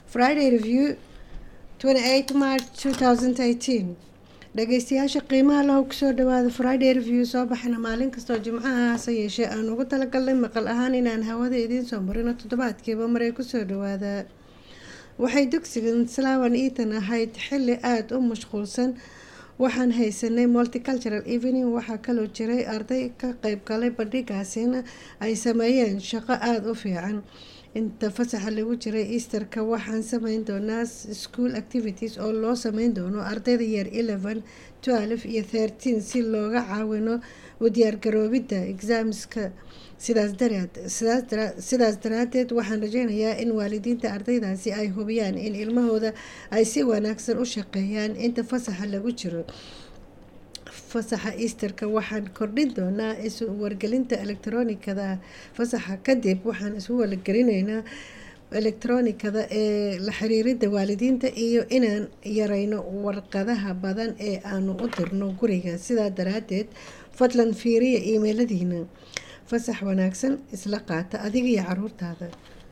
friday review 28 march 2018 dhageystayaasha qiimaha lahow kusoo dhawaada friday review soo baxana maalin kastoo jimcaha hase yeeshee aan ugu talagalnay maqal ahaan inaan hawada idiin soo marino toddobaadkiiba maray kusoo dhawaada waxay dugsigan slawan eaton ahayd xili aada u mashquulsan waxaan haysanay multicultural evening waxaa kaloo jiray arday ka qeyb galay bandhigaasina ay sameeyeen shaqo aada u fiican inta fasaxa lagu jiray easterka waxaan sameyn doonaa school activities oo loo sameyn doono ardayda yeer eleven twelve iyo thirteen si looga caawino u diyaargaroobidda exaamska sidaas daraad sidaas daraadeed waxaan rajeynayaa in waalidiinta ardaydaasi ay hubiyaan in ilmahooda ay si wanaagsan u shaqeeyaan inta fasaxa lagu jiro fasaxa easterka waxaan kordhin doonaa isu wargelinta elektronikada fasaxa kadib waxaan isu wargelinaynaa elektronikada ee la xiriirida waalidiinta iyo inaan yareyno warqadaha badan ee aanu u dirno guriga sidaa daraadeed fadlan fiiriya iimeyladiina fasax wanaagsan isla qaata adiga iyo caruurtaada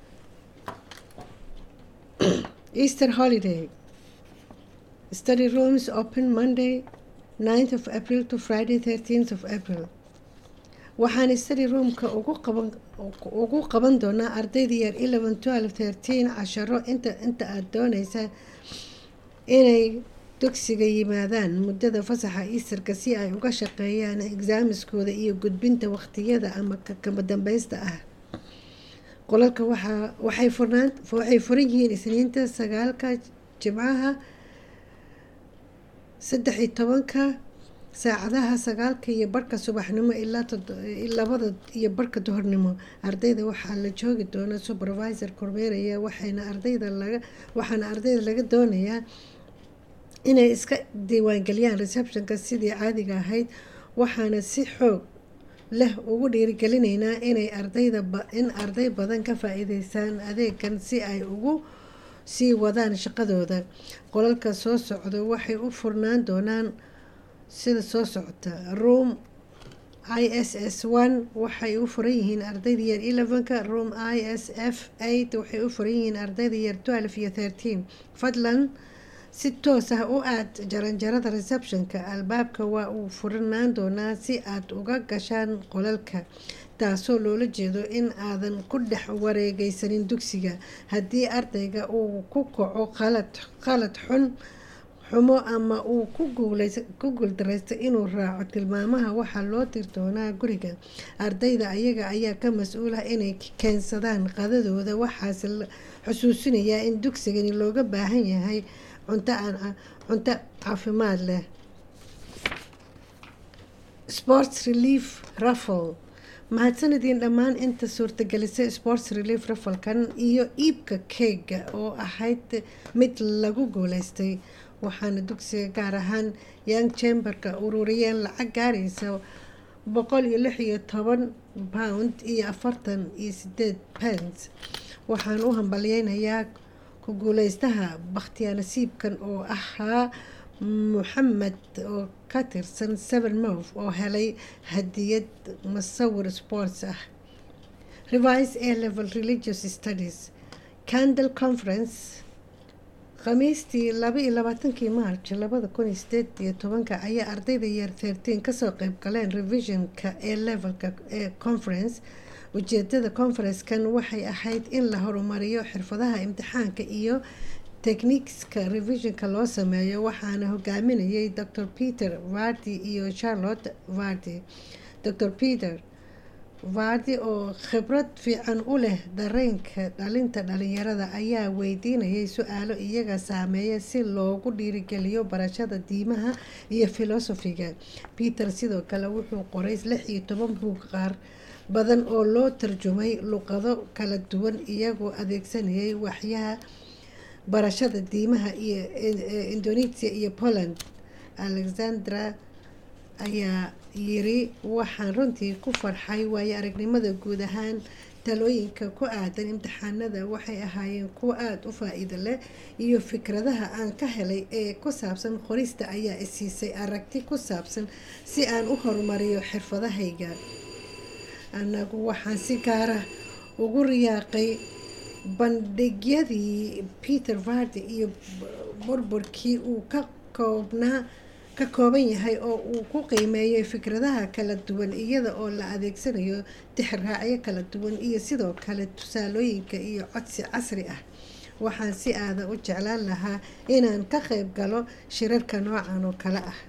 easter holiday study rooms open monday 9th of april to friday 13th of april waxaan study roomka ugu qaban doonaa ardayda yar eleven twelve thirteen casharo inta inta aada dooneysa inay dugsiga yimaadaan muddada fasaxa easterka si ay uga shaqeeyaan exaamiskooda iyo gudbinta waqtiyada ama kama dambeysta ah qolalka waxaa waxay furnaan waxay furan yihiin isniinta sagaalka jimcaha saddex iyo tobanka saacadaha sagaalka iyo barhka subaxnimo ilaa labada iyo barhka duhornimo ardayda waxaa la joogi doona supervisor kormeeraya waxayna ardayda laga waxaana ardayda laga doonayaa inay iska diiwaangeliyaan receptionka sidii caadiga ahayd waxaana si xoog leh ugu dhiirigelineynaa inay ardayda in arday badan ka faa-iideystaan adeegan si ay ugu sii wadaan shaqadooda qolalka soo socda waxay u furnaan doonaan sida soo socota room i s s one waxay u furan yihiin ardayda yar elevenka room i s f eight waxay u furan yihiin ardayda yar twelve iyo thirteen fadlan si toos ah u aad jaranjarada receptionka albaabka waa uu furanaan doonaa si aad uga gashaan qolalka taasoo loola jeedo in aadan ku dhex wareegeysanin dugsiga haddii ardayga uu ku kaco qalad qalad xun xumo ama uu ku guuldareysto inuu raaco tilmaamaha waxaa loo dir doonaa guriga ardayda ayaga ayaa ka mas-uul ah inay keensadaan qadadooda waxaase la xusuusinayaa in dugsigani looga baahan yahay cunto aan cunto caafimaad leh sports relief raffle mahadsanadiin dhammaan inta suurtagelisay sports relief raffalkan iyo iibka keega oo ahayd mid lagu guuleystay waxaana dugsiga gaar ahaan young chamberka ururiyeen lacag gaaraysa boqol iyo lix iyo toban pound iyo afartan iyo sideed pence waxaan u hambalyeynayaa ku guuleystaha bakhtiyaa nasiibkan oo ahaa moxamed oo ka tirsan seven move oo helay hadiyad musawir sports ah revise a level religious studies candle conference khamiistii laba iyo labaatankii march labada kun iyo sideed iyo tobanka ayaa ardayda yeer thirteen kasoo qeyb galeen revisionka ee levelka ee conference ujeedada conferencekan waxay ahayd in la horumariyo xirfadaha imtixaanka iyo techniqueska revisionka loo sameeyo waxaana hogaaminayay dr peter vardi iyo charlotte vardi dr peter vardi oo khibrad fiican u leh dareenka dhalinta dhalinyarada ayaa weydiinayay su-aalo iyaga saameeya si loogu dhiirigeliyo barashada diimaha iyo filosofiga peter sidoo kale wuxuu qoray lix iyo toban buug qaar badan oo loo tarjumay luqado kala duwan iyagoo adeegsanayay waxyaha barashada diimaha iyo indonesia iyo poland alexandra ayaa yiri waxaan runtii ku farxay waayo aragnimada guud ahaan talooyinka ku aadan imtixaanada waxay ahaayeen kuwo aada u faa-iido leh iyo fikradaha aan ka helay ee ku saabsan qorista ayaa isiisay aragti ku saabsan si aan u horumariyo xirfadahayga anagu waxaan si gaara ugu riyaaqay bandhigyadii peter vardi iyo burburkii uu ka koobnaa ka kooban yahay oo uu ku qiimeeyay fikradaha kala duwan iyada oo la adeegsanayo tixraacyo kala duwan iyo sidoo kale tusaalooyinka iyo codsi casri ah waxaan si aada u jeclaan lahaa inaan ka qayb galo shirarka noocan oo kale ah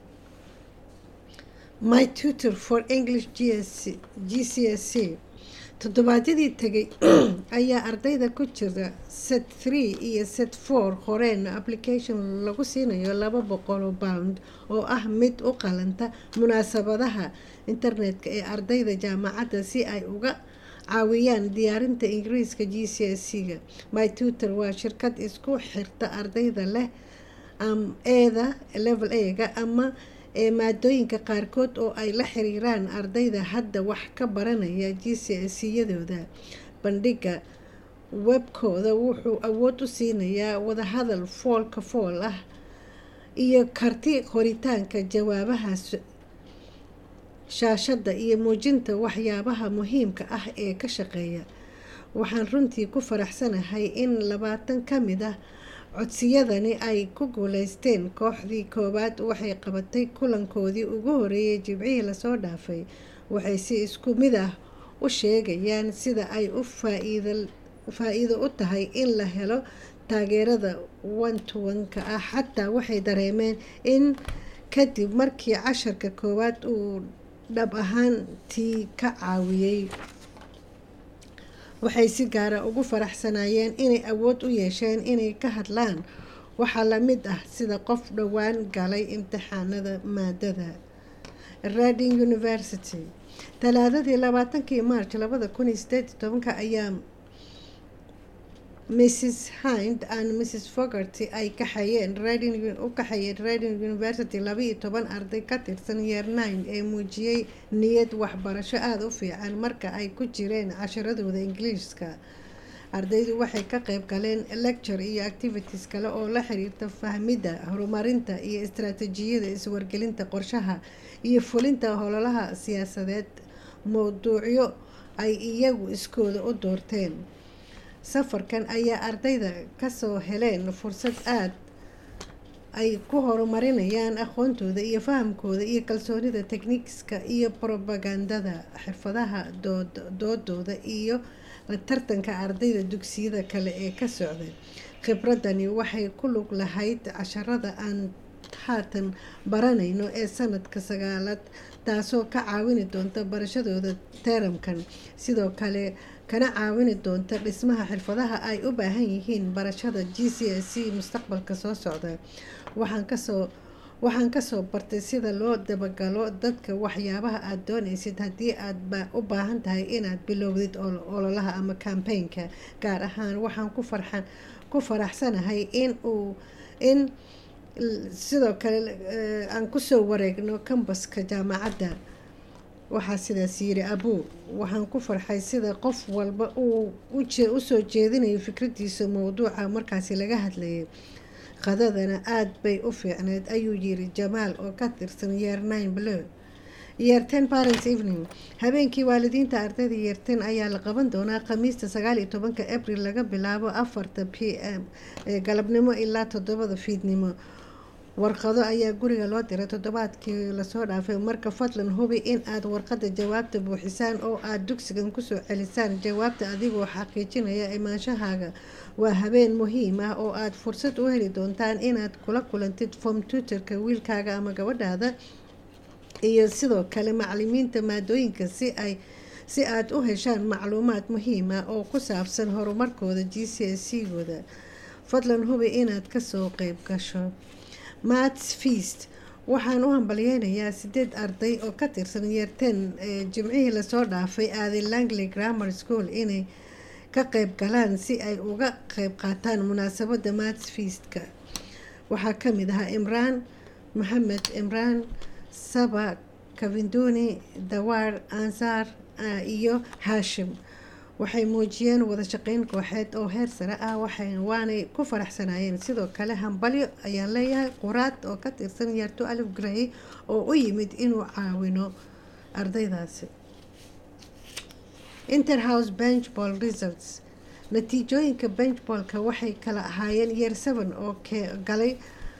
my tutor for english gs g c s c toddobaadyadii tegay ayaa ardayda ku jira set three iyo set four horeena application lagu siinayo laba boqoloo pound oo ah mid u qalanta munaasabadaha internetka ee ardayda jaamacadda si ay uga caawiyaan diyaarinta ingiriiska g c s c-ga my tutor waa shirkad isku xirta ardayda leh eeda level a-ga ama ee maadooyinka qaarkood oo ay la xiriiraan ardayda hadda wax ka baranaya g c s yadooda bandhiga webkooda wuxuu awood u siinayaa wadahadal foolka fool ah iyo karti qoritaanka jawaabaha shaashadda iyo muujinta waxyaabaha muhiimka ah ee ka shaqeeya waxaan runtii ku faraxsanahay in labaatan ka mid ah codsiyadani ay ku guuleysteen kooxdii koowaad waxay qabatay kulankoodii ugu horeeyay jibcihii lasoo dhaafay waxay si isku mid ah u sheegayaan sida ay u faa-iido u tahay in la helo taageerada one-to-one-ka ah xataa waxay dareemeen in kadib markii casharka koowaad uu dhab ahaantii ka caawiyey waxay si gaara ugu faraxsanayeen inay awood u yeesheen inay ka hadlaan waxaa la mid ah sida qof dhowaan galay imtixaanada maadada rading university talaadadii labaatankii march labada kun iyo sideed iyo tobanka ayaa mrs hind and mrs fogarty ay kaxayeen u kaxayeen rading university laba iyo toban arday ka tirsan yeer nine ee muujiyey niyad waxbarasho aada u fiican marka ay ku jireen casharadooda ingiliishka ardaydu waxay ka qayb galeen lecture iyo activities kale oo la xiriirta fahmidda horumarinta iyo istaraatiijiyada iswargelinta qorshaha iyo fulinta hololaha siyaasadeed mowduucyo ay iyagu iskooda u doorteen safarkan ayaa ardayda kasoo heleen fursad aad ay ku horumarinayaan aqoontooda iyo fahamkooda iyo kalsoonida tekniiska iyo probagandada xirfadaha doodooda iyo la tartanka ardayda dugsiyada kale ee ka socday khibradani waxay ku lug lahayd casharada aan haatan baranayno ee sanadka sagaalaad taasoo ka caawini doonta barashadooda teramkan sidoo kale kana caawini doonta dhismaha xirfadaha ay u baahan yihiin barashada g c s c mustaqbalka soo socda waxaan kasoo waxaan kasoo bartay sida loo dabagalo dadka waxyaabaha aada doonaysid haddii aad u baahan tahay inaad bilowdid ololaha ama cambaynka gaar ahaan waxaan ku farxan ku faraxsanahay in uu in sidoo kale aan kusoo wareegno kambaska jaamacadda waxaa sidaas yiri abuu waxaan ku farxay sida qof walba uu usoo jeedinayo fikradiisa mowduuca markaasi laga hadlayay qadadana aada bay u fiicneyd ayuu yiri jamaal oo ka tirsan yeer nine blo yeer ten parents evening habeenkii waalidiinta ardayda yeer ten ayaa la qaban doonaa khamiista sagaal iyo tobanka abril laga bilaabo afarta p m ee galabnimo ilaa toddobada fiidnimo warqado ayaa guriga loo diray toddobaadkii lasoo dhaafay marka fadlan hubi in aad warqada jawaabta buuxisaan oo aada dugsigan kusoo celisaan jawaabta adigoo xaqiijinaya imaanshahaaga waa habeen muhiim ah oo aad fursad u heli doontaan inaad kula kulantid form tutorka wiilkaaga ama gabadhaada iyo sidoo kale macalimiinta maadooyinka si ay si aad u heshaan macluumaad muhiim ah oo ku saabsan horumarkooda g c s c gooda fadlan hubi inaad kasoo qeyb gasho mats feast waxaan u hambalyeynayaa sideed arday oo ka tirsan yeerten ee jimcihii lasoo dhaafay aaday langley grammar school inay ka qeyb galaan si ay uga qeyb qaataan munaasabada mats feastka waxaa kamid ahaa imraan maxamed imraan saba kavinduni dawaar ansaar iyo haashim waxay muujiyeen wada shaqeyn kooxeed oo heer sare ah waxay waanay ku faraxsanayeen sidoo kale hambalyo ayaan leeyahay quraad oo ka tirsan yarto alif grey oo u yimid inuu caawino ardaydaasi interhouse bench ball results natiijooyinka benchbolka waxay kala ahaayeen yeer seven oo galay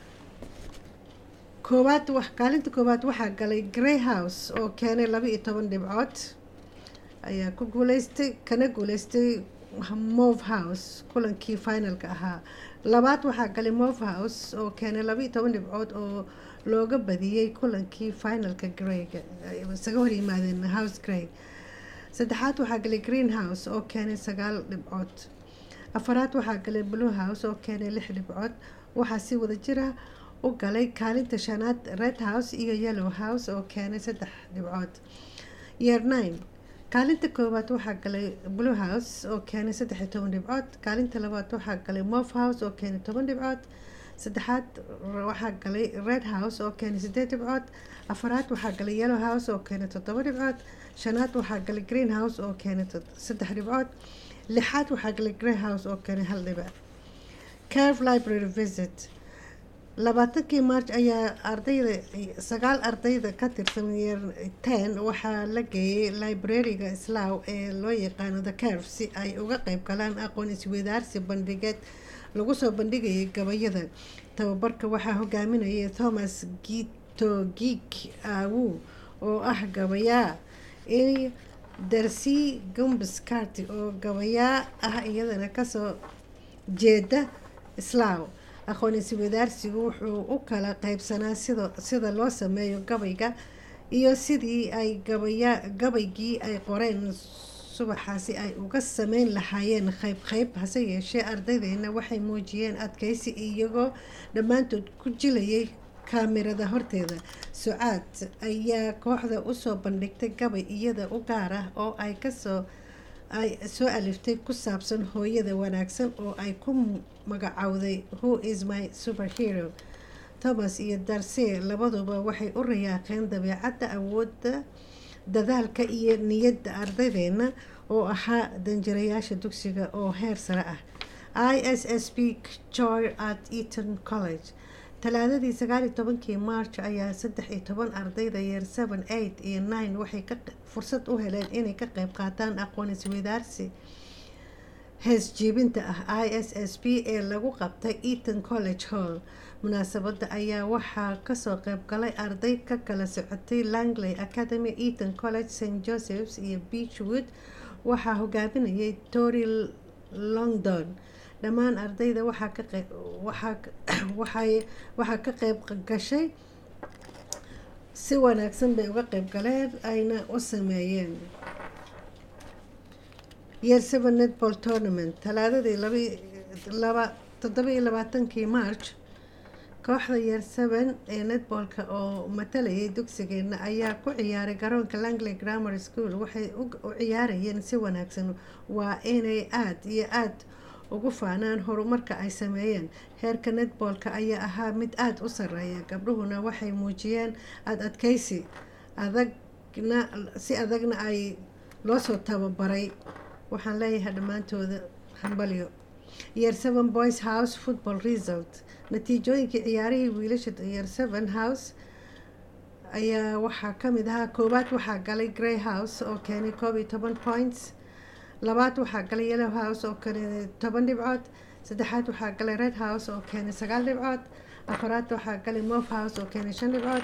koowaad kaalinta koowaad waxaa galay grey house oo keenay laba iyo toban dhibcood ayaa ku guuleystay kana guuleystay move house kulankii finalka ahaa labaad waxaa galay move house oo keenay laba iyo toban dhibcood oo looga badiyey kulankii finalka greyga isaga hor yimaadeen house grey saddexaad waxaa galay green house oo keenay sagaal dhibcood afaraad waxaa galay blue house oo keenay lix dhibcood waxaa si wada jira u galay kaalinta shanaad red house iyo yellow house oo keenay saddex dhibcood yeer nine kaalinta koowaad waxaa galay blue house oo keenay saddex iyo toban dhibcood kaalinta labaad waxaa galay move house oo keenay toban dhibcood saddexaad waxaa galay red house oo keenay sideed dhibcood afaraad waxaa galay yellow house oo keenay toddoba dhibcood shanaad waxaa galay green house oo keenay saddex dhibcood lixaad waxaa galay grey house oo keenay hal dhibic curve library visit labaatankii march ayaa ardayda sagaal ardayda ka tirsan yeer ten waxaa la geeyay librariga islaaw ee loo yaqaano the curve si ay uga qeyb galaan aqoon isweydaarsi bandhigeed lagu soo bandhigayay gabayada tababarka waxaa hogaaminayay thomas gitogik awu oo ah gabayaa iyo darcy gumbs carty oo gabayaa ah iyadana kasoo jeeda islaaw aqoon iswadaarsigu wuxuu u kala qeybsanaa sida sida loo sameeyo gabayga iyo sidii ay gabaya gabaygii ay qoreen subaxaasi ay uga sameyn lahaayeen qeyb qeyb hase yeeshee ardaydeena waxay muujiyeen adkeysi iyagoo dhammaantood ku jilayay kaamirada horteeda sucaad ayaa kooxda usoo bandhigtay gabay iyada u gaar ah oo ay kasoo ay soo aliftay ku saabsan hooyada wanaagsan oo ay ku magacowday who is my superhero thomas iyo darse labaduba waxay u rayaaqeen dabeecadda awoodda dadaalka iyo niyadda ardaydeena oo ahaa danjirayaasha dugsiga oo heer sare ah i s s b joy at eaton college talaadadii sagaaliyo tobankii march ayaa saddex iyo toban ardayda yeer seven eight iyo nine waxay ka fursad u heleen inay ka qeyb qaataan aqoon isweydaarsi hees jiibinta ah i s s b ee lagu qabtay eaton college hall munaasabada ayaa waxaa kasoo qeyb galay arday ka kala socotay langley academy eaton college st josephs iyo beachwood waxaa hogaaminayay tory longdon dhammaan ardayda waxaa ka qeyb waxaa waxay waxaa ka qeyb gashay si wanaagsan bay uga qeyb galeen ayna u sameeyeen yeer seven netball tournament talaadadii laba laba toddoba iyo labaatankii march kooxda yeer seven ee netballka oo matalayay dugsigeena ayaa ku ciyaaray garoonka langley grammar school waxay u ciyaarayeen si wanaagsan waa inay aada iyo aada ugu faanaan horumarka ay sameeyeen heerka netboolka ayaa ahaa mid aada u sareeya gabdhuhuna waxay muujiyeen aada adkeysi adagna si adagna ay loosoo tababaray waxaan leeyahay dhammaantooda hambalyo yeer seven boys house football result natiijooyinkii ciyaarihii wiilasha yeer seven house ayaa waxaa kamid ahaa koowaad waxaa galay grey house oo keenay koob iyo toban points labaad waxaa galay yellow house oo keenay toban dhibcood saddexaad waxaa galay red house oo keenay sagaal dhibcood afaraad waxaa galay move house oo keenay shan dhibcood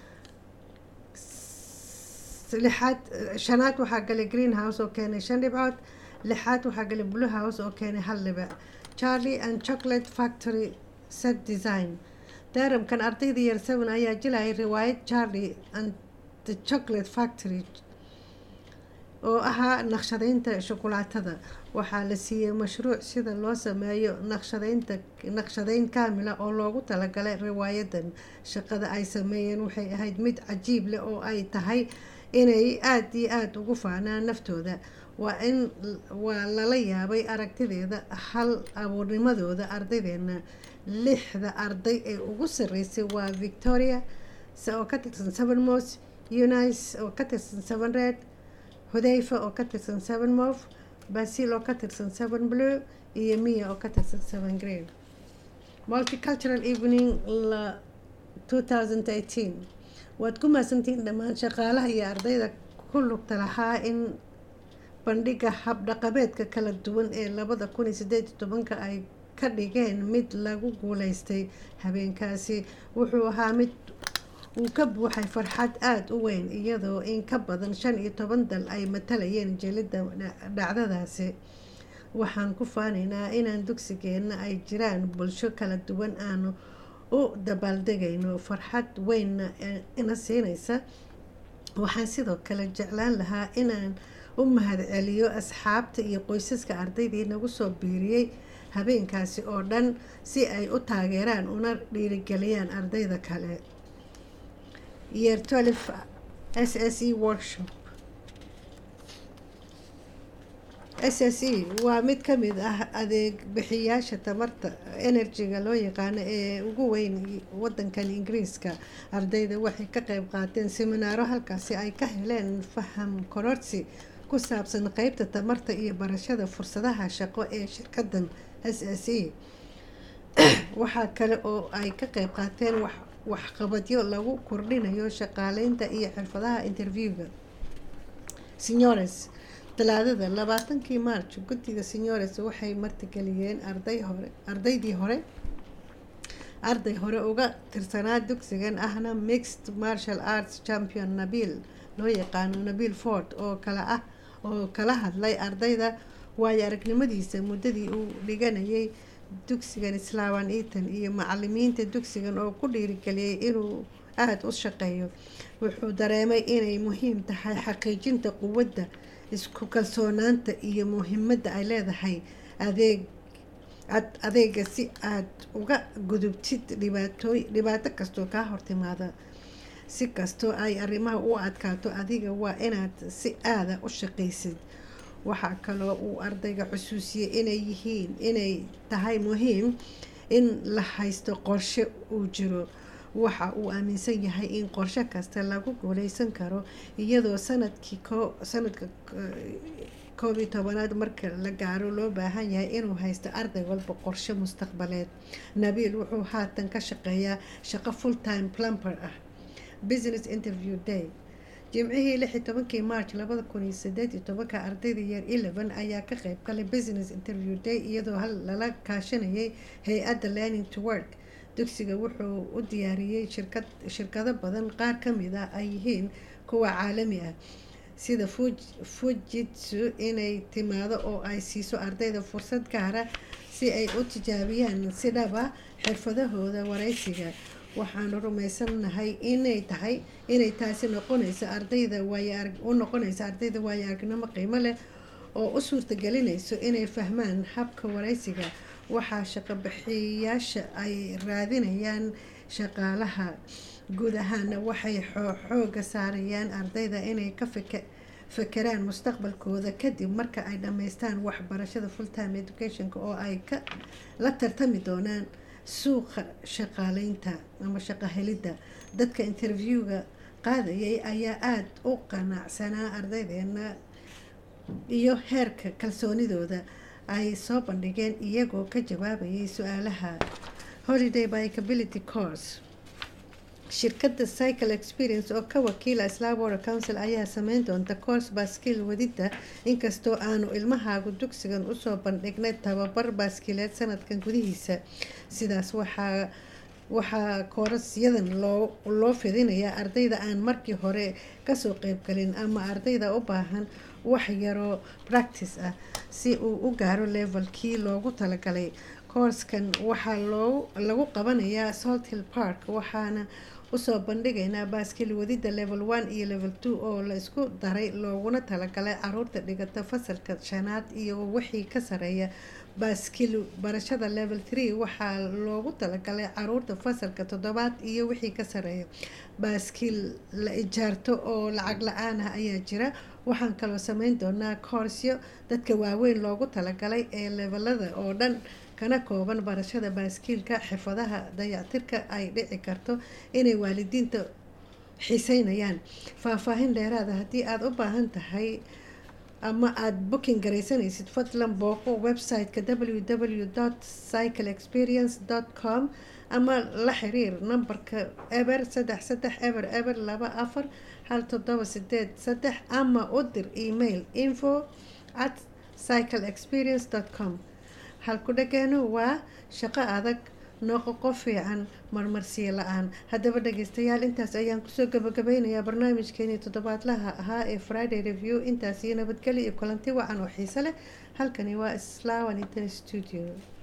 lixaad shanaad waxaa galay green house oo keenay shan dhibcood lixaad waxaa galay blue house oo keenay hal dhibic charlie and chocolate factory set design daaramkan ardayda yeer seven ayaa jilayay riwaayad charlie and the chocolate factory oo ahaa naqshadeynta shukulaatada waxaa la siiyey mashruuc sida loo sameeyo naqshadeynta naqshadeyn kaamila oo loogu talagalay riwaayadan shaqada ay sameeyeen waxay ahayd mid cajiib leh oo ay tahay inay aada iyo aada ugu faanaan naftooda waa in waa lala yaabay aragtideeda hal abuurnimadooda ardaydeena lixda arday ee ugu sareysay waa victoria oo ka tirsan seven mos unice oo ka tirsan seven red hudayfa oo ka tirsan seven move basil oo ka tirsan seven blue iyo mia oo ka tirsan seven green multicultural evening la two thousand eighteen waad ku mahadsantihiin dhammaan shaqaalaha iyo ardayda ku lugta lahaa in bandhiga habdhaqameedka kala duwan ee labada kun iyo sideed iyo tobanka ay ka dhigeen mid lagu guuleystay habeenkaasi wuxuu ahaa mid uu ka buuxay farxad aada u weyn iyadoo in ka badan shan iyo toban dal ay matalayeen jelidda dhacdadaasi waxaan ku faanaynaa inaan dugsigeenna ay jiraan bulsho kala duwan aanu u dabaaldegayno farxad weynna ina siinaysa waxaan sidoo kale jeclaan lahaa inaan u mahadceliyo asxaabta iyo qoysaska ardaydii nagu soo biiriyey habeenkaasi oo dhan si ay u taageeraan una dhiirigeliyaan ardayda kale year twelve s s e workshop s s e waa mid ka mid ah adeeg bixiyaasha tamarta enerjiga loo yaqaano ee ugu weyn wadankan ingiriiska ardayda waxay ka qeyb qaateen seminaaro halkaasi ay ka heleen faham kororsi ku saabsan qeybta tamarta iyo barashada fursadaha shaqo ee shirkadan s s e waxaa kale oo ay ka qeyb qaateen waxqabadyo lagu kordhinayo shaqaaleynta iyo xirfadaha interviewga senores talaadada labaatankii march guddiga senores waxay martigeliyeen arday hore ardaydii hore arday hore uga tirsanaa dugsigan ahna mixed martial arts champion nabiil loo yaqaano nabiil ford oo kala ah oo kala hadlay ardayda waayo aragnimadiisa muddadii uu dhiganayay dugsigan islaaman eaton iyo macalimiinta dugsigan oo ku dhiirigeliyay inuu aada u shaqeeyo wuxuu dareemay inay muhiim tahay xaqiijinta quwadda isku kalsoonaanta iyo muhiimadda ay leedahay adeeg adeega si aad uga gudubtid dhibaatooy dhibaato kastoo kaa hortimaada si kastoo ay arrimaha u adkaato adiga waa inaad si aada u shaqaysid waxaa kaloo uu ardayga xusuusiyey inay yihiin inay tahay muhiim in la haysto qorshe uu jiro waxa uu aaminsan yahay in qorshe kasta lagu guuleysan karo iyadoo sanadkii ko sanadka koob iyo tobanaad marka la gaaro loo baahan yahay inuu haysto arday walba qorshe mustaqbaleed nabiil wuxuu haatan ka shaqeeyaa shaqo full time plumber ah business interview day jimcihii lix iyo tobankii march labada kun iyo sideed iyo tobanka ardayda yeer eleven ayaa ka qeyb galay business interview day iyadoo hal lala kaashanayay hay-adda learning to work dugsiga wuxuu u diyaariyey shirkad shirkado badan qaar ka mid ah ay yihiin kuwa caalami ah sida fujitsu inay timaado oo ay siiso ardayda fursad gaara si ay u tijaabiyaan si dhaba xirfadahooda wareysiga waxaanu rumaysanahay inay tahay inay taasi noqonayso ardayda waay u noqonayso ardayda waayo aragnimo qiimo leh oo u suurtagelinayso inay fahmaan habka wareysiga waxaa shaqobixiyaasha ay raadinayaan shaqaalaha guud ahaana waxay xooga saarayaan ardayda inay ka fekeraan mustaqbalkooda kadib marka ay dhammaystaan waxbarashada fulltime educationka oo ay ka la tartami doonaan suuqa shaqaaleynta ama shaqo helidda dadka interviewga qaadayay ayaa aada u qanacsanaa ardaydeena iyo heerka kalsoonidooda ay soo bandhigeen iyagoo ka jawaabayay su-aalaha holiday bicability course shirkadda cycle experience oo ka wakiila islam water council ayaa sameyn doonta course baaskiil wadidda inkastoo aanu ilmahaagu dugsigan usoo bandhignay tababar baaskiileed sanadkan gudihiisa sidaas waxaa waxaa koorasyadan loo loo fidinayaa ardayda aan markii hore kasoo qeybgalin ama ardayda u baahan wax yaroo practice ah si uu u gaaro levelkii loogu talagalay koorskan waxaa loo lagu qabanayaa salt hill park waxaana usoo bandhigaynaa baaskil wadida level one iyo level two oo la isku daray looguna talagalay caruurta dhigata fasalka shanaad iyo wixii ka sareeya baaskil barashada level three waxaa loogu talagalay caruurta fasalka toddobaad iyo wixii ka sareeya baaskil la ijaarto oo lacag la-aan ah ayaa jira waxaan kaloo sameyn doonaa koorsyo dadka waaweyn loogu talagalay ee levelada oo dhan kana kooban barashada baaskiilka xirfadaha dayactirka ay dhici karto inay waalidiinta xiiseynayaan faahfaahin dheeraada haddii aada u baahan tahay ama aada booking garaysanaysid fadlan booqo website-ka www dot cycle experience dot com ama la xiriir nambarka eber saddex saddex eber eber laba afar hal toddoba sideed saddex ama u dir email info at cycleexperience com halku dhageenu waa shaqo adag nooqoqo fiican marmarsiyo la-aan haddaba dhageystayaal intaas ayaan kusoo gabagabeynayaa barnaamijkeenii toddobaadlaha ahaa ee friday review intaas iyo nabadgelyo iyo kulanti wacan oo xiise leh halkani waa slaawan intan studio